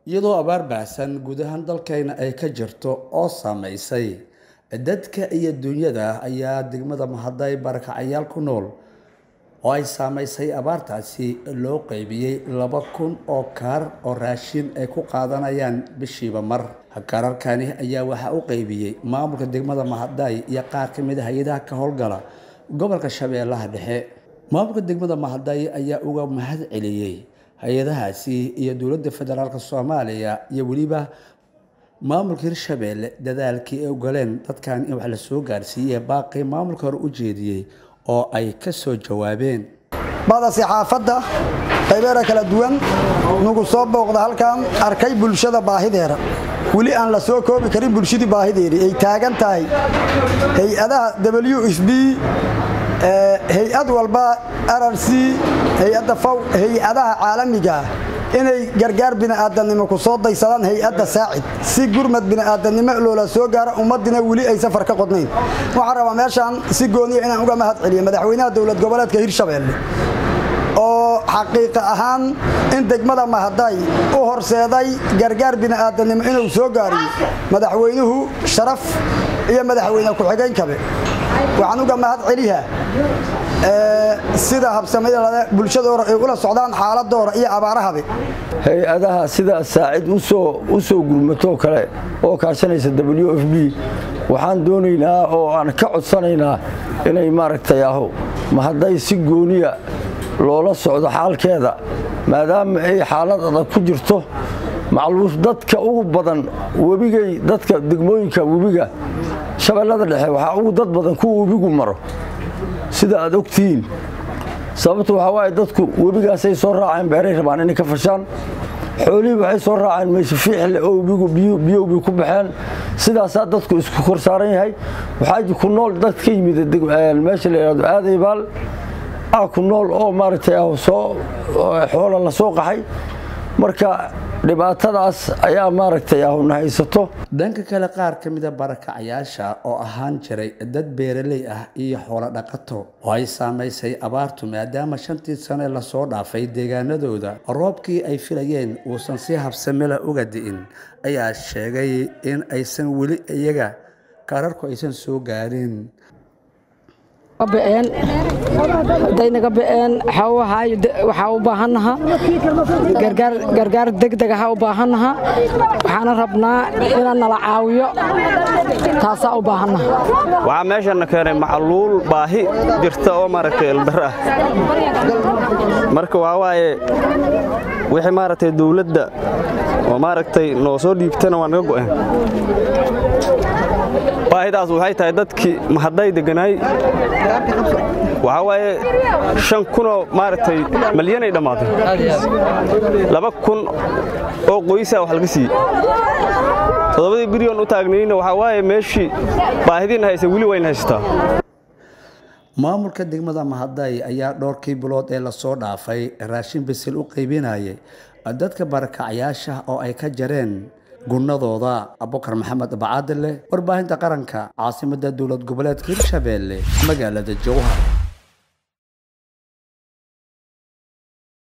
iyadoo abaar baahsan guud ahaan dalkayna ay ka jirto oo saameysay dadka iyo dunyada ayaa degmada mahaday barakacayaal ku nool oo ay saameysay abaartaasi loo qeybiyey laba kun oo kaar oo raashin ay ku qaadanayaan bishiiba mar kaararkani ayaa waxaa u qeybiyey maamulka degmada mahaday iyo qaar ka mid a hay-adaha ka howlgala gobolka shabeellaha dhexe maamulka degmada mahaday ayaa uga mahad celiyey hay-adahaasi iyo dowladda federaalk soomaaliya iyo weliba maamulka hirshabeelle dadaalkii ay ogoleen dadkan in wax la soo gaarsiiyey baaqii maamulka hore u jeediyey oo ay ka soo jawaabeen bada saxaafadda qaybeera kala duwan nugu soo booqda halkan arkay bulshada baahideeda weli aan la soo koobi karin bulshadii baahideedii ay taagan tahay hay-adaha w s b hay-ad walba rrc hay-adda faw hay-adaha caalamiga inay gargaar bini'aadannimo ku soo daysadaan hay-adda saacid si gurmad bini'aadannimo loola soo gaaro ummadina weli ay safar ka qodnayn waxaan rabaa meeshaan si gooniya inaan uga mahad celiyo madaxweynaha dowlad goboleedka hirshabeelle oo xaqiiqa ahaan in degmada mahaday u horseeday gargaar bini'aadannimo inuu soo gaariyo madaxweynuhu sharaf iyo madaxweyne ku-xigeenkabe waxaan uga mahad celiyaa sida habsamada bulshadoora ay ula socdaan xaaladoora iyo abaarahabe hay-adaha sida saacid u soo gurmatoo kale oo kaashanaysa w f b waxaan doonaynaa oo aan ka codsanaynaa inay maaragtay aho mahaday si gooniya loola socdo xaalkeeda maadaama ay xaalad adag ku jirto macluus dadka ugu badan webigay dadka degmooyinka webiga shabeellada dhexe waxaa ugu dad badan kuwa webigu maro sida aad ogtihiin sababtu waxaa waaye dadku webigaasay soo raaceen beeray rabaan inay ka fashaan xoolihii waxay soo raaceen mayse fiixle oo biyowbi ku baxeen sidaasaa dadku isku kor saaran yahay waxaa ku nool dad ka yimid meesha la yidhahdo aadaybaal ah ku nool oo maaragtay ah soo xoola la soo qaxay marka dhibaatadaas ayaa maaragtay ahna haysato dhanka kale qaar ka mida barakacayaasha oo ahaan jiray dad beeraley ah iyo xoolo dhaqato oo ay saamaysay abaartu maadaama shantii sane lasoo dhaafay deegaanadooda roobkii ay filayeen uusan si habsamela uga di'in ayaa sheegay in aysan weli iyaga kaararku aysan soo gaarin haday naga ba'een waxaa u baahannaha gargaar degdeg aha u baahannaha waxaana rabnaa inaan nala caawiyo taasaa u baahannaha waxaa meeshana keenay macluul baahi jirta oo maaragtay eldar ah marka waxaa waaye wixii maaragtay dawladda oo maaragtay noo soo dhiibtana waa naga go'een baahidaas waxay tahay dadkii mahaday deganaay waxaa waaye shan kunoo maaragtay malyanay dhammaatay laba kun oo qoysaa wax laga siiyey toddobadii biryon u taagnayna waxaa waaye meeshii baahidiina haysa weli wayna haysataa maamulka degmada mahaday ayaa dhowrkii bilood ee lasoo dhaafay raashin bisil u qaybinayay dadka barakacayaasha oo ay ka jareen gunnadooda abukar maxamed bacaadile warbaahinta qaranka caasimadda dowlad goboleedka hirshabeelle magaalada jowhar